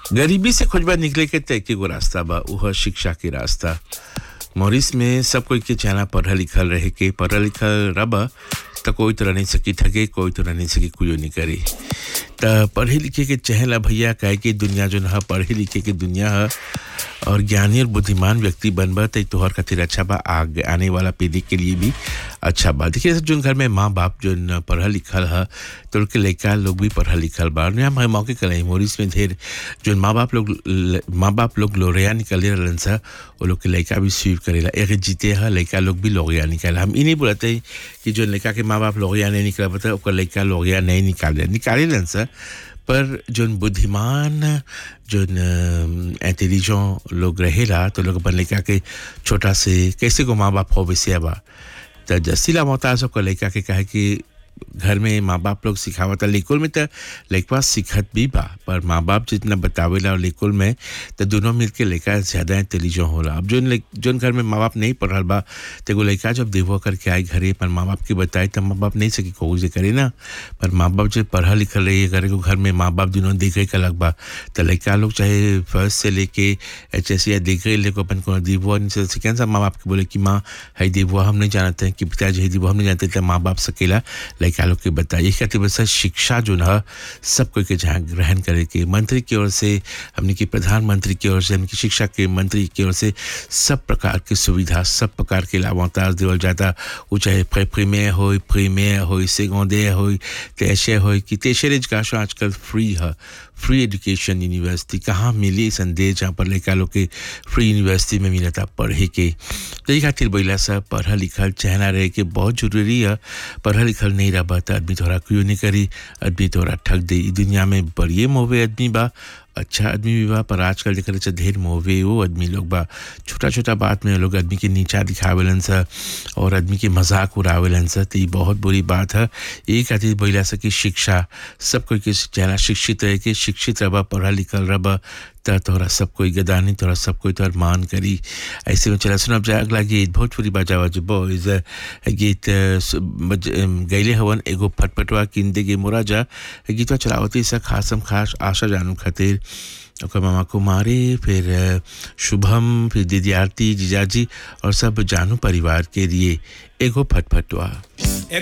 गरीबी से खोजबा निकले के तय के गो रास्ता बा उह शिक्षा के रास्ता मॉरिस में सब कोई के चाहना पढ़ल लिखल रहे के पढ़ल लिखल रब त कोई तो नहीं सकी ठगे कोई तो नहीं सकी कुछ नहीं करे त पढ़े लिखे के चहला भैया काहे कि दुनिया जो है पढ़े लिखे के दुनिया है और ज्ञानी और बुद्धिमान व्यक्ति बनबा तो तोहर खातिर अच्छा बा आगे आने वाला पीढ़ी के लिए भी अच्छा बा देखिए सब जो घर में माँ बाप जो पढ़ल लिखल है तो उनके लड़का लोग भी पढ़ल लिखल बा और हम मौके कल मोरिस में ढेर जो माँ बाप लोग माँ बाप लोग लोरिया निकले रहन सा वो लोग के लड़का भी स्वीप करेला एक जीते है लड़का लोग भी लोगिया निकाले हम ई नहीं बोलते कि जो लड़का के माँ बाप लोगिया नहीं निकल पाता ओकर लड़का लोगिया नहीं निकाले निकाले रहन सा पर जोन बुद्धिमान जोन इंटेलिजेंट लोग रहेला तो लोग अपन लड़का के छोटा से कैसे को माँ बाप हो वैसे बा तो जसीला मोहताज को लड़का के कहे कि घर में माँ बाप लोग सिखावता लेकुल में तो लड़का सीखत भी बा पर माँ बाप जितना बतावेला और लेकुल में तो दोनों मिल के लड़का ज़्यादा इंटेलिजेंट होला अब जोन जोन घर में माँ बाप नहीं पढ़ल बा तो एगो लड़का जब देवो करके आए घरे पर माँ बाप के बताए तो माँ बाप नहीं सकी कहू से करे ना पर माँ बाप जब पढ़ल लिखल रही है घर को घर में माँ बाप दोनों देखे के अलग बा तो लड़का लोग चाहे फर्स्ट से लेके एच एस या देखे लेको अपन को देवो सेकेंड सा माँ बाप के बोले कि माँ है देवो हम नहीं जानते हैं कि पिताजी है देवो हम नहीं जानते तो माँ बाप सकेला लड़का लोग के बताइए खातिर बस शिक्षा जो है सब कोई के जहाँ ग्रहण करे के मंत्री की ओर से हमने की प्रधानमंत्री की ओर से हमने की शिक्षा के मंत्री की ओर से सब प्रकार की सुविधा सब प्रकार के लाभांताज देवल जाता वो चाहे प्रीमियर हो प्रीमियर हो सेगोंदे हो तेशे हो कि तेशर एजुकेशन आजकल फ्री है फ्री एजुकेशन यूनिवर्सिटी कहाँ मिली संदेश जहाँ पर लड़का लोग के फ्री यूनिवर्सिटी में मिला था पढ़े के तो ये खातिर बोला सा पढ़ा लिखल चहना रहे के बहुत जरूरी है पढ़ा लिखल नहीं रहा तो आदमी थोड़ा क्यों नहीं करी आदमी थोड़ा ठग दे दुनिया में बड़िए मोवे आदमी बा अच्छा आदमी भी बा पर आजकल देख रहे ढेर मोवे वो आदमी लोग बा छोटा छोटा बात में लोग आदमी के नीचा दिखावेलन सा और आदमी के मजाक उड़ावेलन सा तो ये बहुत बुरी बात है एक खातिर बोला सा कि शिक्षा सब कोई के चेहरा शिक्षित रहे के शिक्षित रहा पढ़ा लिखल रहा त तोहरा सब कोई गदानी तोहरा सब कोई तोहर मान करी ऐसे में चला सुनब जाए अगला गीत भोजपुरी बाजावा जो बॉयज गीत गैले हवन एगो फटफटवा किंदे गे मोरा जा गीतवा चलावती सा खासम खास आशा जानू खातिर ओकर मामा कुमारी फिर शुभम फिर दीदी आरती जीजाजी और सब जानू परिवार के लिए एगो फटफटवा